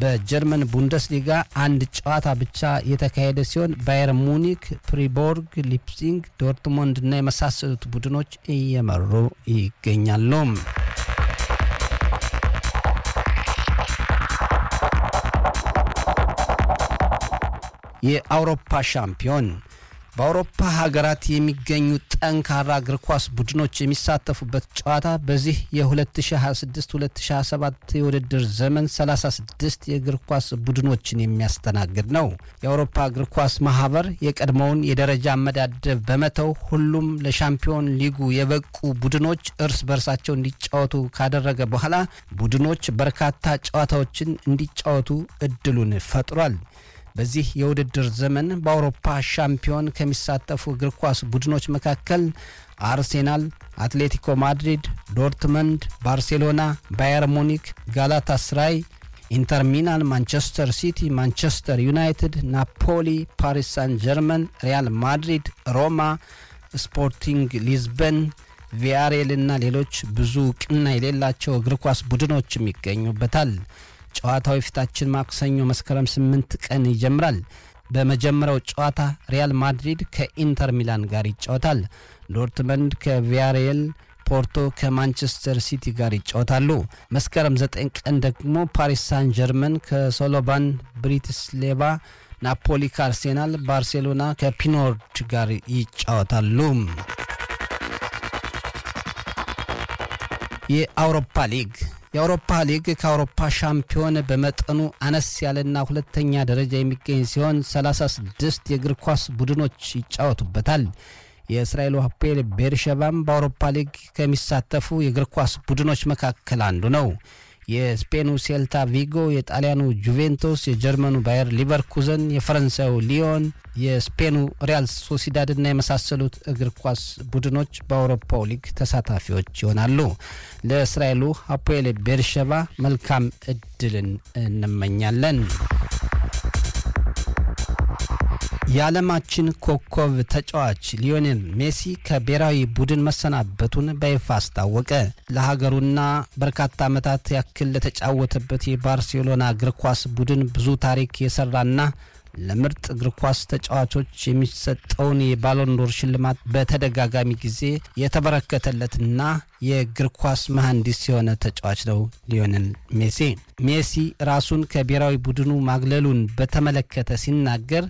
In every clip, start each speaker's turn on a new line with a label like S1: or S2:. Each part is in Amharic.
S1: በጀርመን ቡንደስሊጋ አንድ ጨዋታ ብቻ የተካሄደ ሲሆን ባየር ሙኒክ፣ ፕሪቦርግ፣ ሊፕሲንግ፣ ዶርትሞንድ እና የመሳሰሉት ቡድኖች እየመሩ ይገኛሉ። የአውሮፓ ሻምፒዮን በአውሮፓ ሀገራት የሚገኙ ጠንካራ እግር ኳስ ቡድኖች የሚሳተፉበት ጨዋታ በዚህ የ2026-2027 የውድድር ዘመን 36 የእግር ኳስ ቡድኖችን የሚያስተናግድ ነው። የአውሮፓ እግር ኳስ ማህበር የቀድሞውን የደረጃ አመዳደብ በመተው ሁሉም ለሻምፒዮን ሊጉ የበቁ ቡድኖች እርስ በርሳቸው እንዲጫወቱ ካደረገ በኋላ ቡድኖች በርካታ ጨዋታዎችን እንዲጫወቱ እድሉን ፈጥሯል። በዚህ የውድድር ዘመን በአውሮፓ ሻምፒዮን ከሚሳተፉ እግር ኳስ ቡድኖች መካከል አርሴናል፣ አትሌቲኮ ማድሪድ፣ ዶርትመንድ፣ ባርሴሎና፣ ባየር ሙኒክ፣ ጋላታ ስራይ፣ ኢንተር ሚላን፣ ማንቸስተር ሲቲ፣ ማንቸስተር ዩናይትድ፣ ናፖሊ፣ ፓሪስ ሳን ጀርመን፣ ሪያል ማድሪድ፣ ሮማ፣ ስፖርቲንግ ሊዝበን ቪያሬል እና ሌሎች ብዙ ቅና የሌላቸው እግር ኳስ ቡድኖችም ይገኙበታል። ጨዋታው የፊታችን ማክሰኞ መስከረም ስምንት ቀን ይጀምራል። በመጀመሪያው ጨዋታ ሪያል ማድሪድ ከኢንተር ሚላን ጋር ይጫወታል። ዶርትመንድ ከቪያሬል፣ ፖርቶ ከማንቸስተር ሲቲ ጋር ይጫወታሉ። መስከረም ዘጠኝ ቀን ደግሞ ፓሪስ ሳን ጀርመን ከሶሎባን ብሪቲስሌቫ፣ ናፖሊ ከአርሴናል፣ ባርሴሎና ከፒኖርድ ጋር ይጫወታሉ። የአውሮፓ ሊግ የአውሮፓ ሊግ ከአውሮፓ ሻምፒዮን በመጠኑ አነስ ያለና ሁለተኛ ደረጃ የሚገኝ ሲሆን 36 የእግር ኳስ ቡድኖች ይጫወቱበታል። የእስራኤሉ ሀፖኤል ቤርሸባም በአውሮፓ ሊግ ከሚሳተፉ የእግር ኳስ ቡድኖች መካከል አንዱ ነው። የስፔኑ ሴልታ ቪጎ፣ የጣሊያኑ ጁቬንቱስ፣ የጀርመኑ ባየር ሊቨርኩዘን፣ የፈረንሳዩ ሊዮን፣ የስፔኑ ሪያል ሶሲዳድና የመሳሰሉት እግር ኳስ ቡድኖች በአውሮፓው ሊግ ተሳታፊዎች ይሆናሉ። ለእስራኤሉ ሀፖኤል ቤርሸባ መልካም እድልን እንመኛለን። የዓለማችን ኮከብ ተጫዋች ሊዮኔል ሜሲ ከብሔራዊ ቡድን መሰናበቱን በይፋ አስታወቀ። ለሀገሩና በርካታ ዓመታት ያክል ለተጫወተበት የባርሴሎና እግር ኳስ ቡድን ብዙ ታሪክ የሰራና ለምርጥ እግር ኳስ ተጫዋቾች የሚሰጠውን የባሎንዶር ሽልማት በተደጋጋሚ ጊዜ የተበረከተለትና የእግር ኳስ መሐንዲስ የሆነ ተጫዋች ነው ሊዮኔል ሜሲ። ሜሲ ራሱን ከብሔራዊ ቡድኑ ማግለሉን በተመለከተ ሲናገር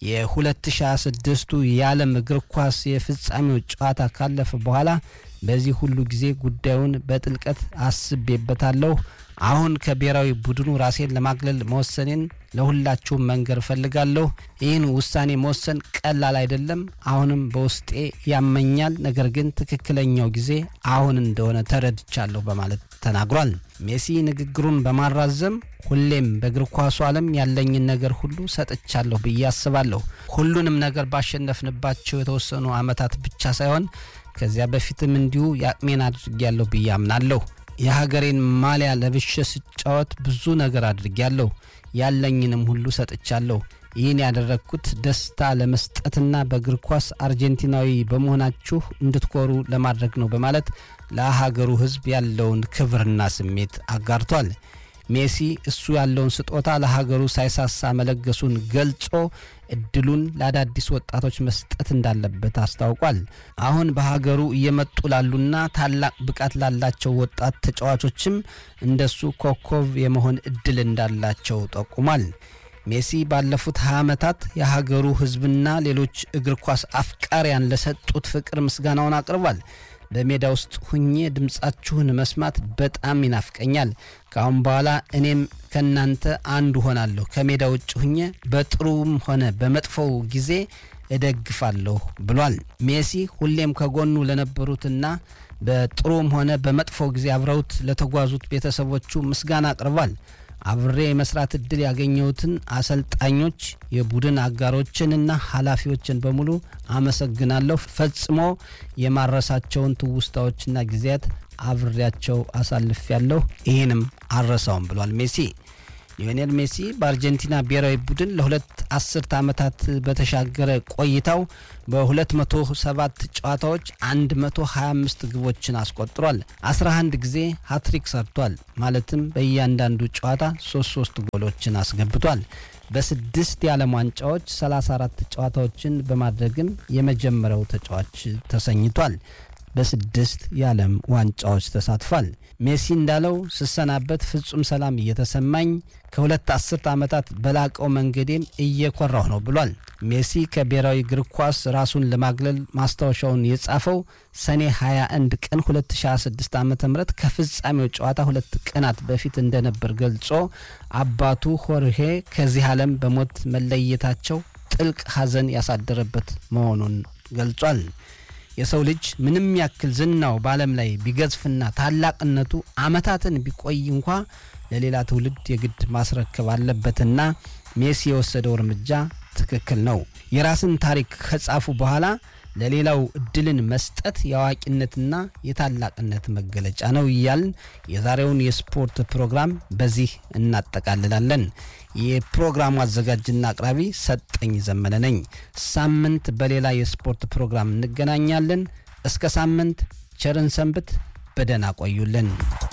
S1: የ2026ቱ የዓለም እግር ኳስ የፍጻሜው ጨዋታ ካለፈ በኋላ በዚህ ሁሉ ጊዜ ጉዳዩን በጥልቀት አስቤበታለሁ። አሁን ከብሔራዊ ቡድኑ ራሴን ለማግለል መወሰኔን ለሁላችሁም መንገር እፈልጋለሁ። ይህን ውሳኔ መወሰን ቀላል አይደለም። አሁንም በውስጤ ያመኛል። ነገር ግን ትክክለኛው ጊዜ አሁን እንደሆነ ተረድቻለሁ በማለት ተናግሯል። ሜሲ ንግግሩን በማራዘም ሁሌም በእግር ኳሱ ዓለም ያለኝን ነገር ሁሉ ሰጥቻለሁ ብዬ አስባለሁ። ሁሉንም ነገር ባሸነፍንባቸው የተወሰኑ ዓመታት ብቻ ሳይሆን ከዚያ በፊትም እንዲሁ የአቅሜን አድርጌያለሁ ብዬ አምናለሁ። የሀገሬን ማሊያ ለብሼ ስጫወት ብዙ ነገር አድርጌያለሁ። ያለኝንም ሁሉ ሰጥቻለሁ። ይህን ያደረግኩት ደስታ ለመስጠትና በእግር ኳስ አርጀንቲናዊ በመሆናችሁ እንድትኮሩ ለማድረግ ነው በማለት ለሀገሩ ሕዝብ ያለውን ክብርና ስሜት አጋርቷል። ሜሲ እሱ ያለውን ስጦታ ለሀገሩ ሳይሳሳ መለገሱን ገልጾ እድሉን ለአዳዲስ ወጣቶች መስጠት እንዳለበት አስታውቋል። አሁን በሀገሩ እየመጡ ላሉና ታላቅ ብቃት ላላቸው ወጣት ተጫዋቾችም እንደሱ ኮከብ የመሆን እድል እንዳላቸው ጠቁሟል። ሜሲ ባለፉት 20 ዓመታት የሀገሩ ሕዝብና ሌሎች እግር ኳስ አፍቃሪያን ለሰጡት ፍቅር ምስጋናውን አቅርቧል። በሜዳ ውስጥ ሁኜ ድምፃችሁን መስማት በጣም ይናፍቀኛል። ከአሁን በኋላ እኔም ከእናንተ አንዱ ሆናለሁ። ከሜዳ ውጭ ሁኜ በጥሩም ሆነ በመጥፎው ጊዜ እደግፋለሁ ብሏል። ሜሲ ሁሌም ከጎኑ ለነበሩትና በጥሩም ሆነ በመጥፎው ጊዜ አብረውት ለተጓዙት ቤተሰቦቹ ምስጋና አቅርቧል። አብሬ የመስራት እድል ያገኘሁትን አሰልጣኞች፣ የቡድን አጋሮችንና ኃላፊዎችን በሙሉ አመሰግናለሁ። ፈጽሞ የማረሳቸውን ትውስታዎችና ጊዜያት አብሬያቸው አሳልፌያለሁ። ይህንም አልረሳውም ብሏል ሜሲ። ሊዮኔል ሜሲ በአርጀንቲና ብሔራዊ ቡድን ለሁለት አስርት ዓመታት በተሻገረ ቆይታው በ207 ጨዋታዎች 125 ግቦችን አስቆጥሯል። 11 ጊዜ ሃትሪክ ሰርቷል። ማለትም በእያንዳንዱ ጨዋታ 33 ጎሎችን አስገብቷል። በስድስት የዓለም ዋንጫዎች 34 ጨዋታዎችን በማድረግም የመጀመሪያው ተጫዋች ተሰኝቷል። በስድስት የዓለም ዋንጫዎች ተሳትፏል። ሜሲ እንዳለው ስሰናበት ፍጹም ሰላም እየተሰማኝ ከሁለት አስርት ዓመታት በላቀው መንገዴም እየኮራሁ ነው ብሏል። ሜሲ ከብሔራዊ እግር ኳስ ራሱን ለማግለል ማስታወሻውን የጻፈው ሰኔ 21 ቀን 2026 ዓ ም ከፍጻሜው ጨዋታ ሁለት ቀናት በፊት እንደነበር ገልጾ አባቱ ሆርሄ ከዚህ ዓለም በሞት መለየታቸው ጥልቅ ሐዘን ያሳደረበት መሆኑን ገልጿል። የሰው ልጅ ምንም ያክል ዝናው በዓለም ላይ ቢገዝፍና ታላቅነቱ ዓመታትን ቢቆይ እንኳ ለሌላ ትውልድ የግድ ማስረከብ አለበትና ሜሲ የወሰደው እርምጃ ትክክል ነው። የራስን ታሪክ ከጻፉ በኋላ ለሌላው እድልን መስጠት የአዋቂነትና የታላቅነት መገለጫ ነው እያልን የዛሬውን የስፖርት ፕሮግራም በዚህ እናጠቃልላለን። የፕሮግራሙ አዘጋጅና አቅራቢ ሰጠኝ ዘመነ ነኝ። ሳምንት በሌላ የስፖርት ፕሮግራም እንገናኛለን። እስከ ሳምንት ቸርን ሰንብት። በደህና ቆዩልን።